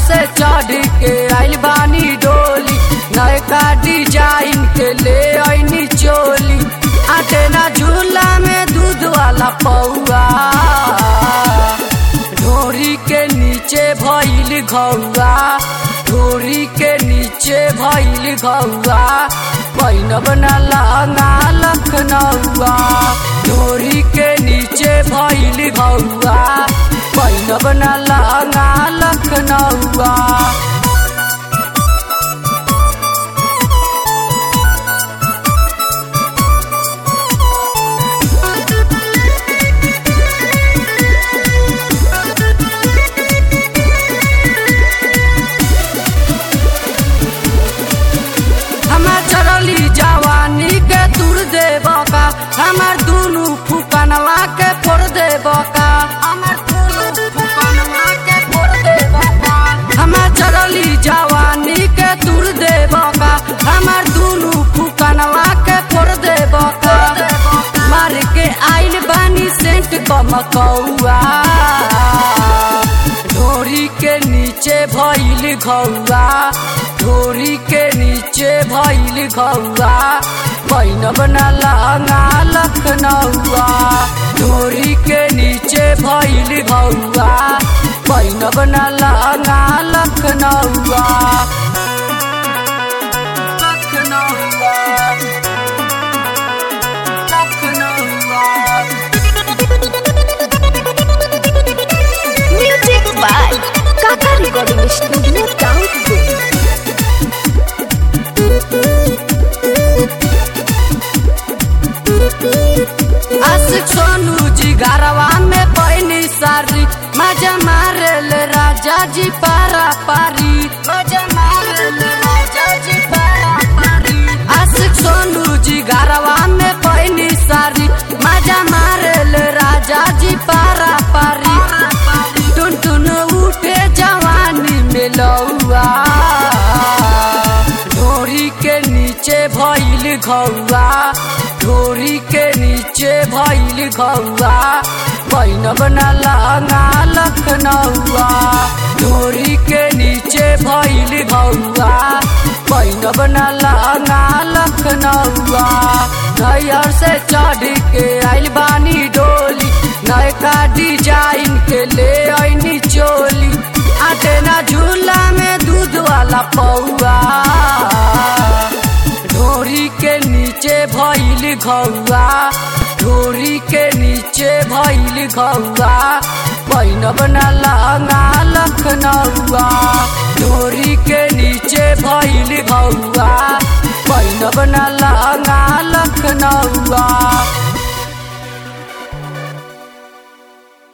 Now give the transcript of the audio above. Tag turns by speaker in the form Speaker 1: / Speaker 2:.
Speaker 1: से चढ़ के आइल बानी डोली नयका डिजाइन के ले आईनी चोली आटे ना झूला में दूध वाला पौआ ढोरी के नीचे भइल घौआ ढोरी के नीचे भइल घौआ पैनब न लहंगा लखनऊआ ढोरी के नीचे भइल घौआ पैनब न लहंगा लखनऊआ हमार चरली जवानी के तुर दे बका हमार दुनु फुकनवा के फोड़ दे बका हमार दुनु फुकनवा के फोड़ दे बका हमार चरली जवानी के तुर दे बका हमार दुनु फुकनवा के फोड़ दे बका मार के आइल बानी सेंट कमकौआ ढोरी के नीचे भइल घौआ ढोरी के नीचे भइल घौआ पैनब न लहंगा लखनऊआ ढोरी के नीचे भइल घौआ पैनब न लहंगा लखनऊआ लखनऊआ लखनऊआ
Speaker 2: Music by Kaka Recording Studio Download.
Speaker 1: आशिक सोनू जी घरवा में पैनी सारी मजा मारल राजा जी पारा पारी मजा मारल राजा जी पारा पारी आशिक सोनू जी घरवा में पैनी सारी मजा मारल राजा जी पारा पारी टुन टुन उठे जवानी में लौआ ढोरी के नीचे भइल घौआ ढोरी के नीचे भइल घौआ पैनब न लहंगा लखनऊआ ढोरी के नीचे भइल घौआ पैनब न लहंगा लखनऊआ नैयर से चढ़ के आइल बानी डोली नयका डिजाइन के ले आईनी चोली आटे ना झूला में दूध वाला पौआ ढोरी के नीचे भइल घौआ ढोरी के नीचे भइल घौआ पैनब न लहंगा लखनऊआ ढोरी के नीचे भइल घौआ पैनब न लहंगा लखनऊआ